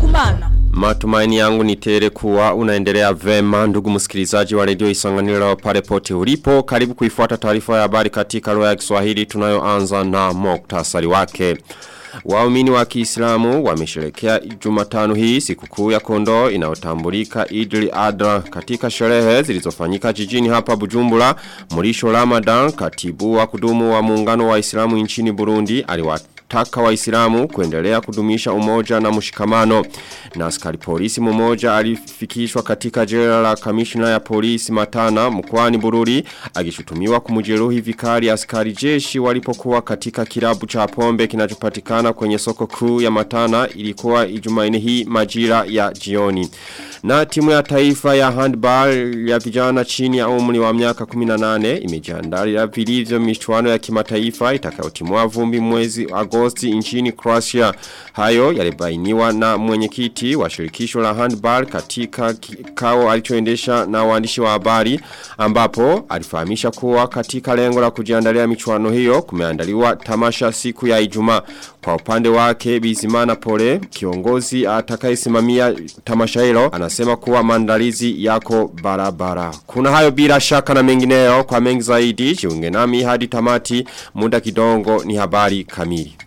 kumana. Matumaini yangu ni tere kuwa unaendelea vema ndugu msikilizaji wa redio isanganiro pale pote ulipo. Karibu kuifuata taarifa ya habari katika lugha ya Kiswahili tunayoanza na moktasari wake. Waumini wa Kiislamu wamesherekea Jumatano hii sikukuu ya kondoo inayotambulika Idil Adha katika sherehe zilizofanyika jijini hapa Bujumbura. Murisho Ramadan, katibu wa kudumu wa muungano wa Islamu nchini Burundi, aliwataka waislamu kuendelea kudumisha umoja na mshikamano. Na askari polisi mmoja alifikishwa katika jela la kamishna ya polisi Matana mkoani Bururi akishutumiwa kumjeruhi vikali askari jeshi walipokuwa katika kilabu cha pombe kinachopatikana kwenye soko kuu ya Matana ilikuwa Ijumaine hii majira ya jioni. Na timu ya taifa ya handball ya vijana chini ya umri wa miaka 18 imejiandalia vilivyo michuano ya kimataifa itakayotimua vumbi mwezi Agosti nchini Croatia. Hayo yalibainiwa na mwenyekiti wa shirikisho la handball katika kikao alichoendesha na waandishi wa habari ambapo alifahamisha kuwa katika lengo la kujiandalia michuano hiyo kumeandaliwa tamasha siku ya Ijumaa. Kwa upande wake Bizimana Pole kiongozi atakayesimamia tamasha hilo anasema kuwa maandalizi yako barabara. Kuna hayo bila shaka na mengineyo kwa mengi zaidi jiunge nami hadi tamati muda kidongo ni habari kamili.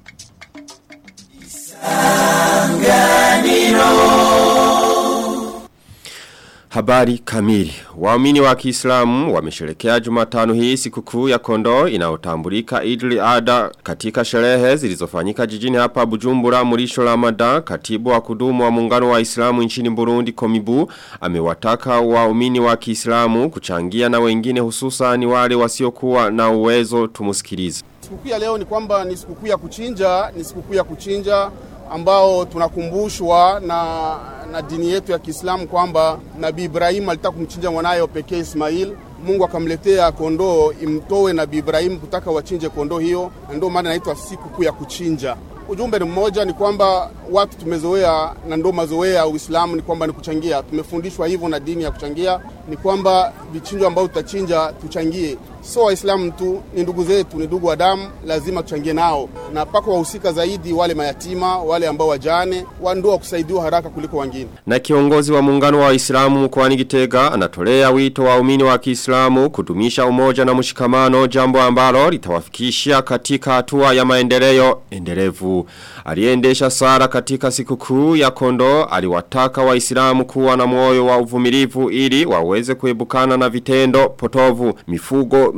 Habari kamili. Waumini wa Kiislamu wamesherekea Jumatano hii sikukuu ya kondoo inayotambulika Idul Adha katika sherehe zilizofanyika jijini hapa Bujumbura Murisho Ramadan katibu wa kudumu wa muungano wa Islamu nchini Burundi Komibu amewataka waumini wa Kiislamu kuchangia na wengine hususan wale wasiokuwa na uwezo tumusikilize. Sikukuu ya leo ni kwamba ni sikukuu ya kuchinja, ni sikukuu ya kuchinja ambao tunakumbushwa na, na dini yetu ya Kiislamu kwamba Nabii Ibrahim alitaka kumchinja mwanaye pekee Ismail. Mungu akamletea kondoo imtoe Nabii Ibrahim kutaka wachinje kondoo hiyo, na ndio maana inaitwa siku ya kuchinja. Ujumbe ni mmoja, ni kwamba watu tumezoea na ndio mazoea ya Uislamu ni kwamba ni kuchangia. Tumefundishwa hivyo na dini ya kuchangia, ni kwamba vichinjo ambavyo tutachinja tuchangie. So Waislamu tu ni ndugu zetu, ni ndugu wa damu, lazima tuchangie nao, na pako wahusika zaidi wale mayatima, wale ambao wajane, wa ndio kusaidiwa haraka kuliko wengine. Na kiongozi wa muungano wa Waislamu mkoani Gitega anatolea wito waumini wa Kiislamu kudumisha umoja na mshikamano, jambo ambalo litawafikisha katika hatua ya maendeleo endelevu. Aliendesha sara katika sikukuu ya kondo aliwataka waislamu kuwa na moyo wa uvumilivu ili waweze kuebukana na vitendo potovu. Mifugo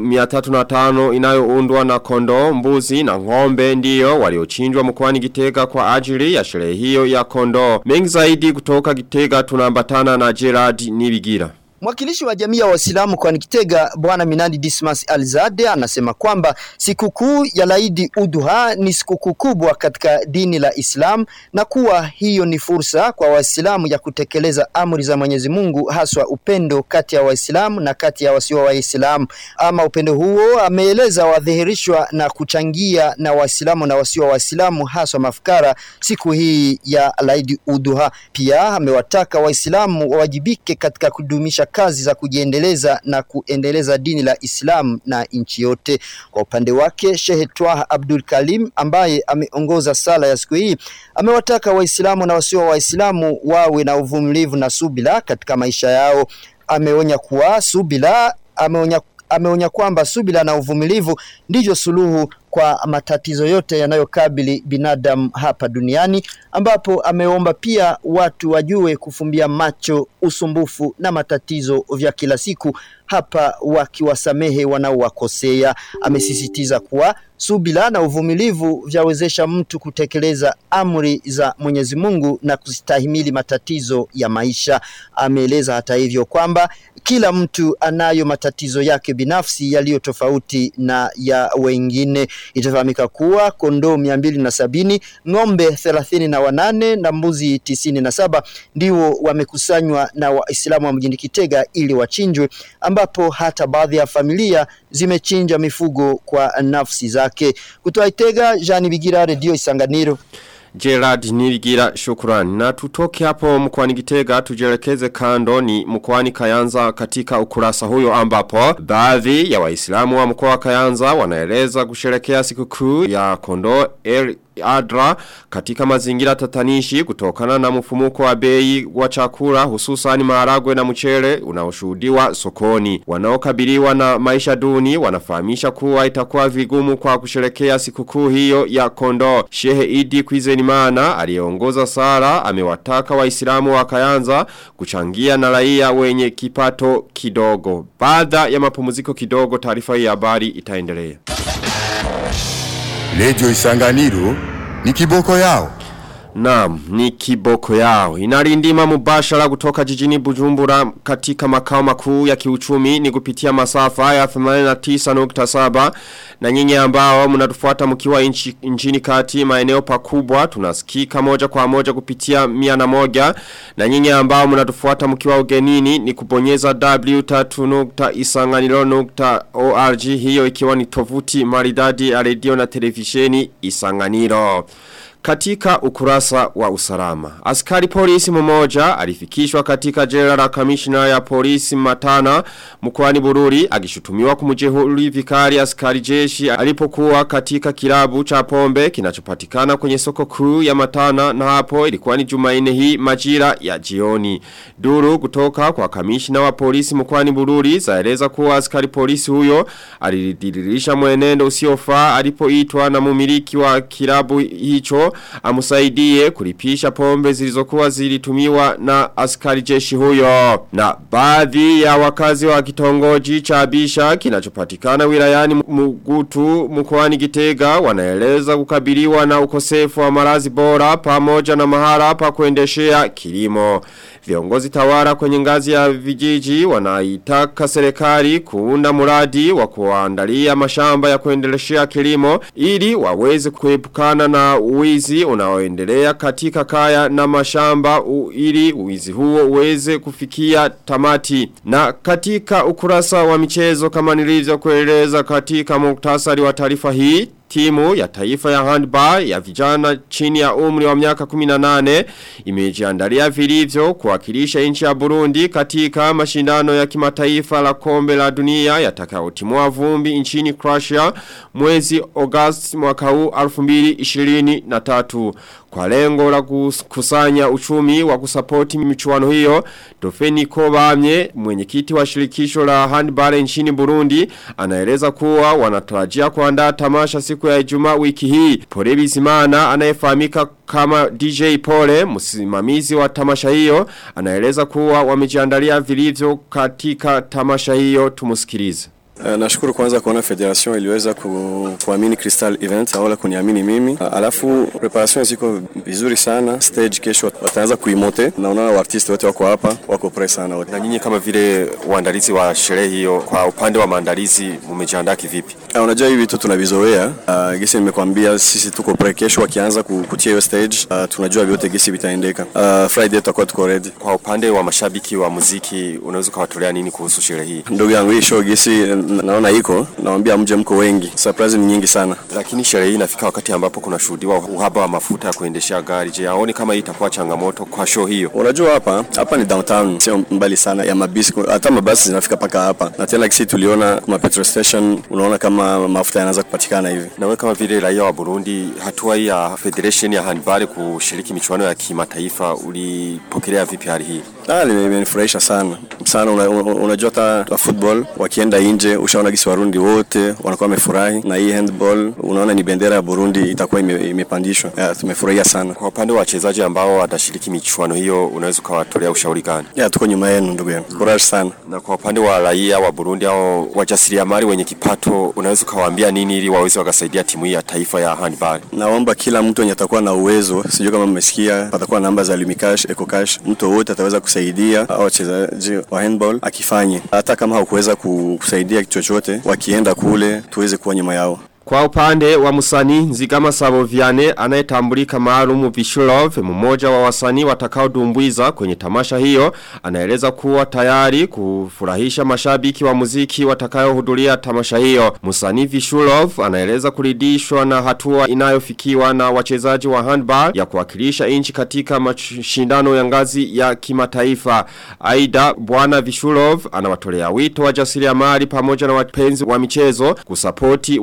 305 inayoundwa na kondo, mbuzi na ngombe ndiyo waliochinjwa mkoani Gitega kwa ajili ya sherehe hiyo ya kondo. Mengi zaidi kutoka Gitega tunaambatana na Gerard Nibigira. Mwakilishi wa jamii ya Waislamu kwa Nikitega Bwana Minadi Dismas Alzade anasema kwamba sikukuu ya Laidi Udhuha ni sikukuu kubwa katika dini la Islam na kuwa hiyo ni fursa kwa Waislamu ya kutekeleza amri za Mwenyezi Mungu haswa upendo kati ya Waislamu na kati ya wasio Waislamu. Ama upendo huo ameeleza wadhihirishwa na kuchangia na Waislamu na wasio Waislamu haswa mafukara siku hii ya Laidi Udhuha. Pia amewataka Waislamu wawajibike katika kudumisha kazi za kujiendeleza na kuendeleza dini la Islam na nchi yote. Kwa upande wake, Sheikh Twaha Abdul Kalim ambaye ameongoza sala ya siku hii amewataka Waislamu na wasio Waislamu wawe na uvumilivu na subila katika maisha yao. Ameonya kuwa subila ameonya ameonya kwamba subila na uvumilivu ndivyo suluhu kwa matatizo yote yanayokabili binadamu hapa duniani ambapo ameomba pia watu wajue kufumbia macho usumbufu na matatizo vya kila siku hapa wakiwasamehe wanaowakosea amesisitiza kuwa subila na uvumilivu vyawezesha mtu kutekeleza amri za Mwenyezi Mungu na kustahimili matatizo ya maisha ameeleza hata hivyo kwamba kila mtu anayo matatizo yake binafsi yaliyo tofauti na ya wengine itafahamika kuwa kondoo mia mbili na sabini ng'ombe thelathini na wanane na mbuzi tisini na saba ndio wamekusanywa na waislamu wa mjini Kitega ili wachinjwe ambapo hata baadhi ya familia zimechinja mifugo kwa nafsi zake kutoa Itega Jean Bigira Radio Isanganiro Gerard Nirigira shukrani. Na tutoke hapo mkwani Gitega tujelekeze kando ni mkwani Kayanza katika ukurasa huyo ambapo baadhi ya waislamu wa mkoa wa Kayanza wanaeleza kusherekea sikukuu ya kondo El adra katika mazingira tatanishi kutokana na mfumuko wa bei wa chakula hususani maharagwe na mchele unaoshuhudiwa sokoni. Wanaokabiliwa na maisha duni wanafahamisha kuwa itakuwa vigumu kwa kusherekea sikukuu hiyo ya kondo. Shehe Idi Kwizenimana aliyeongoza sala amewataka waislamu wa Kayanza kuchangia na raia wenye kipato kidogo. Baada ya mapumziko kidogo taarifa hii ya habari itaendelea. Radio Isanganiro ni kiboko yao. Naam, ni kiboko yao. Inarindima mubashara kutoka jijini Bujumbura katika makao makuu ya kiuchumi ni kupitia masafa ya 89.7 na nyinyi ambao mnatufuata mkiwa inchi, nchini kati maeneo pakubwa tunasikika moja kwa moja kupitia mia na moja na nyinyi ambao mnatufuata mkiwa ugenini ni kubonyeza w3.isanganiro.org hiyo ikiwa ni tovuti maridadi ya redio na televisheni Isanganiro. Katika ukurasa wa usalama. Askari polisi mmoja alifikishwa katika jela la kamishna ya polisi matana mkoani Bururi akishutumiwa kumjeruhi vikali askari jeshi alipokuwa katika kilabu cha pombe kinachopatikana kwenye soko kuu ya matana na hapo ilikuwa ni Jumanne hii majira ya jioni. Duru kutoka kwa kamishna wa polisi mkoani Bururi zaeleza kuwa askari polisi huyo alidiririsha mwenendo usiofaa alipoitwa na mumiliki wa kilabu hicho amusaidie kulipisha pombe zilizokuwa zilitumiwa na askari jeshi huyo. Na baadhi ya wakazi wa kitongoji cha Bisha kinachopatikana wilayani Mugutu mkoani Gitega wanaeleza kukabiliwa na ukosefu wa marazi bora pamoja na mahala pa kuendeshea kilimo. Viongozi tawara kwenye ngazi ya vijiji wanaitaka serikali kuunda muradi wa kuandalia mashamba ya kuendeleshea kilimo ili waweze kuepukana na uwizi unaoendelea katika kaya na mashamba u, ili uwizi huo uweze kufikia tamati. Na katika ukurasa wa michezo kama nilivyo kueleza katika muktasari wa taarifa hii Timu ya taifa ya handball ya vijana chini ya umri wa miaka 18 imejiandalia vilivyo kuwakilisha nchi ya Burundi katika mashindano ya kimataifa la kombe la dunia yatakayotimua vumbi nchini Croatia mwezi August mwaka huu 2023 kwa lengo la kusanya uchumi wa kusapoti michuano hiyo Dofeni Kobamye mwenyekiti wa shirikisho la handball nchini Burundi anaeleza kuwa wanatarajia kuandaa tamasha siku ya Ijumaa wiki hii Pole Bizimana anayefahamika kama DJ Pole msimamizi wa tamasha hiyo anaeleza kuwa wamejiandalia vilivyo katika tamasha hiyo tumusikilize Uh, nashukuru kwanza kuona federation iliweza ku, kuamini Crystal Event wala kuniamini mimi. Uh, alafu preparation ziko vizuri sana. Stage kesho wataanza kuimote na unaona artisti wote wako hapa, wako press sana wote. Na nyinyi kama vile waandalizi wa sherehe hiyo kwa upande wa maandalizi mmejiandaa kivipi? Uh, unajua hivi vitu tunavizoea. Uh, gisi nimekwambia sisi tuko pre kesho wakianza kutia hiyo stage. Uh, tunajua vyote gisi vitaendeka. Uh, Friday tutakuwa tuko ready. Kwa upande wa mashabiki wa muziki unaweza kuwatolea nini kuhusu sherehe hii? Ndugu yangu hii show gisi naona iko naambia mje mko wengi surprise ni nyingi sana lakini sherehe hii inafika wakati ambapo kuna shuhudiwa uhaba wa mafuta ya kuendeshea gari je aone kama hii itakuwa changamoto kwa show hiyo unajua hapa hapa ni downtown sio mbali sana ya mabisi hata mabasi zinafika paka hapa na tena kisi tuliona kuma petrol station unaona kama mafuta yanaanza kupatikana hivi na wewe kama vile raia wa Burundi hatua hii ya federation ya handball kushiriki michuano ya kimataifa ulipokelea vipi hali hii ah limenifurahisha sana sana unajua una, una hata football wakienda nje ushaona gisi Warundi wote wanakuwa wamefurahi na hii handball, unaona ni bendera ya Burundi itakuwa ime, imepandishwa. Yeah, tumefurahia sana. Kwa upande wa wachezaji ambao watashiriki michuano hiyo, unaweza ukawatolea ushauri gani? Yeah, tuko nyuma yenu ndugu yangu, courage sana. Na kwa upande wa raia wa Burundi au wajasiriamali wenye kipato, unaweza ukawaambia nini ili waweze wakasaidia timu hii ya taifa ya handball? Naomba kila mtu mwenye atakuwa na uwezo, sijui kama mmesikia, patakuwa namba za Lumicash, Ecocash, mtu wote ataweza kusaidia au wachezaji wa handball akifanye, hata kama hakuweza kusaidia chochote wakienda kule tuweze kuwa nyuma yao. Kwa upande wa musani Nzigama Saboviane anayetambulika maalumu Vishulov mmoja wa wasanii watakao dumbuiza kwenye tamasha hiyo anaeleza kuwa tayari kufurahisha mashabiki wa muziki watakayo hudhuria tamasha hiyo. Musani Vishulov anaeleza kuridishwa na hatua inayofikiwa na wachezaji wa handball ya kuwakilisha inchi katika mashindano ya ngazi ya kimataifa. Aida Bwana Vishulov anawatolea wito wa jasiriamali pamoja na wapenzi wa michezo kusapoti wachezaji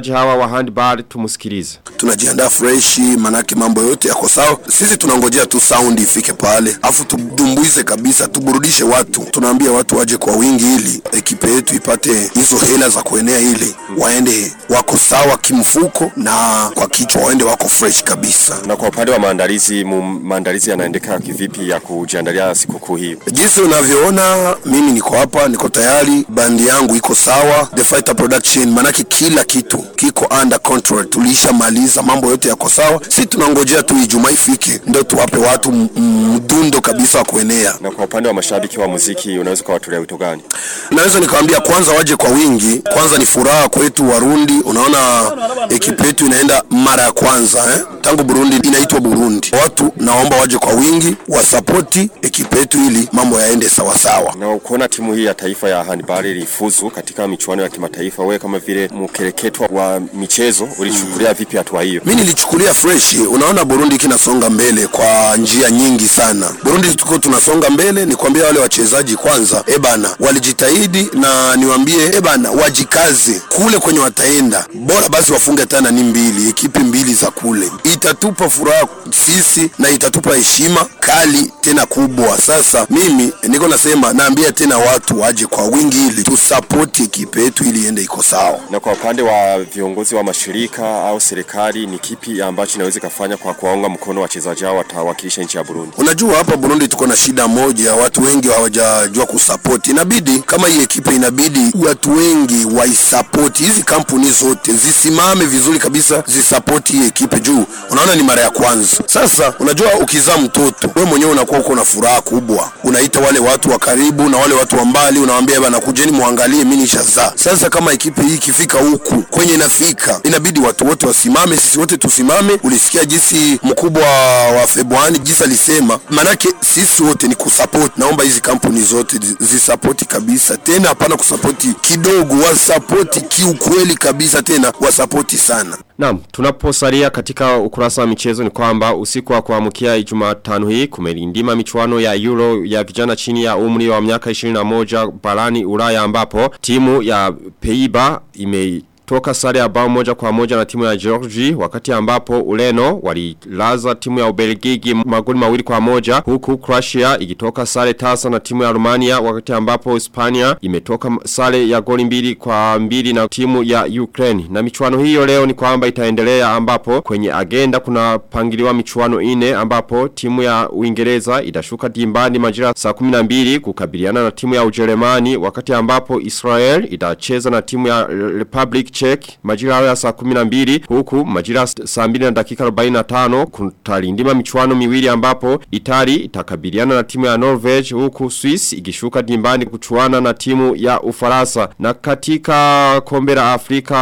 wachezaji hawa wa handball tumusikilize. tunajiandaa freshi, manake mambo yote yako sawa. Sisi tunangojea tu sound ifike pale, afu tudumbuize kabisa, tuburudishe watu. Tunaambia watu waje kwa wingi, ili ekipe yetu ipate hizo hela za kuenea, ili waende wako sawa kimfuko na kwa kichwa, waende wako fresh kabisa. Na kwa upande wa maandalizi, mu- maandalizi yanaendeka kivipi ya kujiandalia sikukuu hii? Jinsi unavyoona mimi niko hapa, niko tayari, bandi yangu iko sawa, The Fighter Production, manake kila kitu kiko under control, tulishamaliza mambo yote yako sawa. Si tunangojea tu Ijumaa ifike, ndio tuwape watu m- m- mdundo kabisa wa kuenea. Na kwa upande wa mashabiki wa muziki unaweza kuwatolea wito gani? Naweza nikawambia kwanza waje kwa wingi. Kwanza ni furaha kwetu Warundi, unaona ekipe yetu inaenda mara ya kwanza eh? tangu Burundi inaitwa Burundi. Watu naomba waje kwa wingi, wasapoti ekipe yetu ili mambo yaende sawasawa. Na kuona timu hii ya taifa ya handball ilifuzu katika michuano ya kimataifa, wewe kama vile mkereketwa wa michezo ulichukulia vipi hatua hiyo? mi nilichukulia fresh. Unaona Burundi kinasonga mbele kwa njia nyingi sana. Burundi tuko tunasonga mbele, nikwambia wale wachezaji kwanza, ebana walijitahidi, na niwambie ebana wajikaze kule kwenye wataenda, bora basi wafunge tena ni mbili, ekipi mbili za kule, itatupa furaha sisi na itatupa heshima kali tena kubwa. Sasa mimi niko nasema, naambia tena watu waje kwa wingi ili tusapoti ekipe yetu ili iende iko sawa. Na kwa upande wa viongozi wa mashirika au serikali, ni kipi ambacho inaweza kufanya kwa kuwaunga mkono wachezaji hao watawakilisha nchi ya Burundi? Unajua hapa Burundi tuko na shida moja, watu wengi hawajajua kusapoti. Inabidi kama hii ekipe, inabidi watu wengi waisapoti, hizi kampuni zote zisimame vizuri kabisa, zisapoti hii ekipe juu unaona ni mara ya kwanza. Sasa unajua ukizaa mtoto wewe mwenyewe unakuwa uko na furaha kubwa, unaita wale watu wa karibu na wale watu wa mbali, unawaambia bana, kujeni muangalie, mimi nishazaa. Sasa kama ekipe hii ikifika huku kwenye inafika, inabidi watu wote wasimame, sisi wote tusimame. Ulisikia jinsi mkubwa wa Februari jinsi alisema, manake sisi wote ni kusupport. Naomba hizi kampuni zote zi- zisapoti kabisa, tena hapana kusapoti kidogo, wasapoti kiukweli kabisa, tena wasapoti sana. Naam, tunaposalia katika ukurasa wa michezo ni kwamba usiku wa kuamkia Jumatano hii kumelindima michuano ya Euro ya vijana chini ya umri wa miaka 21 barani Ulaya ambapo timu ya Peiba ime Toka sare ya bao moja kwa moja na timu ya Georgi wakati ambapo Ureno walilaza timu ya Ubelgiji magoli mawili kwa moja huku Croatia ikitoka sare tasa na timu ya Romania wakati ambapo Hispania imetoka sare ya goli mbili kwa mbili na timu ya Ukraine na michuano hiyo leo ni kwamba itaendelea ambapo kwenye agenda kuna pangiliwa michuano ine ambapo timu ya Uingereza itashuka dimbani majira saa 12 kukabiliana na timu ya Ujerumani wakati ambapo Israel itacheza na timu ya Republic Czech majira hayo ya saa 12 huku majira saa 2 na dakika 45 kutalindima michuano miwili ambapo Itali itakabiliana na timu ya Norway huku Swiss ikishuka dimbani kuchuana na timu ya Ufaransa na katika kombe la Afrika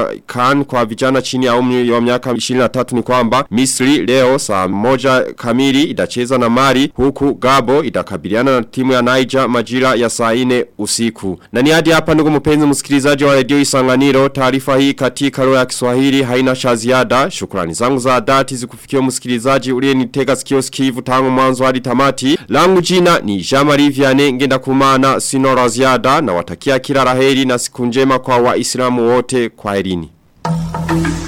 kan kwa vijana chini ya umri wa miaka 23 ni kwamba Misri leo saa moja kamili itacheza na Mali huku Gabo itakabiliana na timu ya Niger majira ya saa 4 usiku na ni hadi hapa ndugu mpenzi msikilizaji wa Radio Isanganiro taarifa hii katika lugha ya Kiswahili haina cha ziada shukrani zangu za dhati zikufikia msikilizaji uliyenitega sikio sikivu tangu mwanzo hadi tamati langu jina ni Jean-Marie Vianney ngenda kumana sino la ziada na watakia kila laheri na siku njema kwa waislamu wote kwa herini